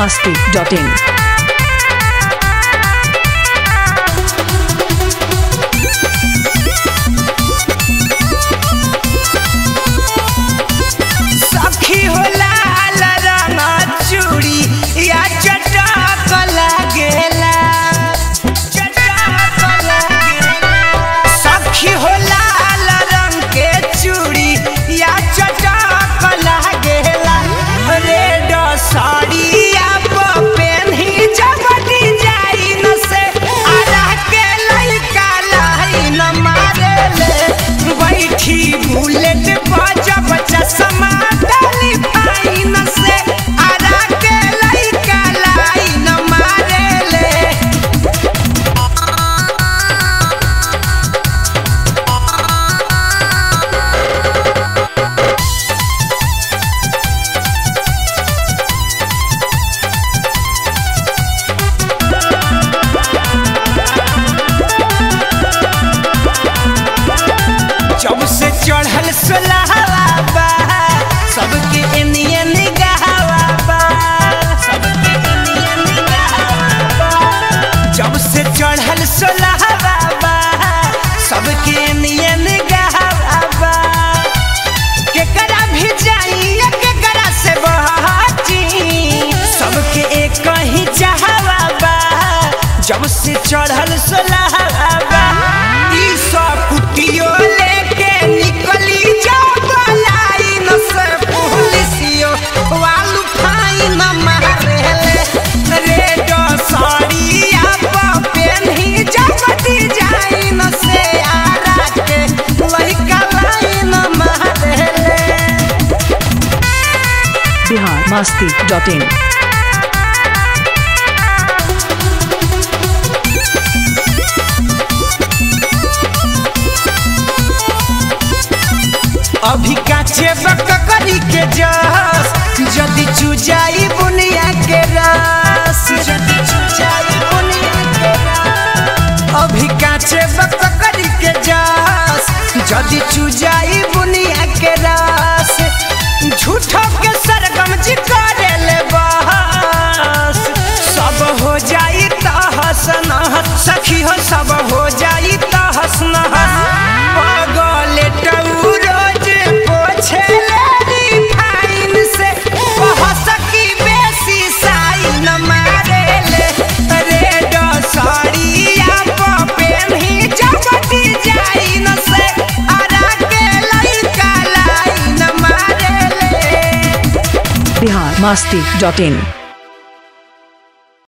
masti.in. सखी हो लाल रंग चूड़ी या चटक लागेला चटक लागेला सखी हो लाल रंग के चूड़ी या चटक लागेला रेड साड़िया पेन्ही जब डिजाइन से आरा के लइका लाइन मारेले बैठी बुलेट पर जब चश्मा डाली फाइन से आरा के लइका लाइन मारेले जब से चढ़ल सोलहवा बा सबके एनिए निगाहवा बा सबके एनिए निगाहवा बा जब से चढ़ल सोलहवा बा सबके एनिए निगाहवा बा केकरा भी जाई केकरा से बहची सबके एक ही चाहवा बा जब से चढ़ल सोलहवा बा ई सब कुटियो लेके निकली जाओ लाइन से पुलिसियो वालू फाइन मारेले रेड साड़िया पेन्ही जब डिजाइन से आरा के लइका लाइन मारेले Bihar masti.in. अभी काचे बकरी के जस जदि चुजाई बुनिया के रस जदि चुजाई बुनिया के रस अभी काचे बकरी के जस जदि चुजाई बुनिया के रस झूठो के सरगम जी करेले बहस सब हो जाई तहस नहस सखी हो सब हो जाई तहस नहस पगले टऊ रोज पोछे ले फाइन से बहस की बेसी साइन मारे ले रेड साड़िया पेन्ही जब डिजाइन से आरा के लइका लाइन मारे ले Bihar masti.in.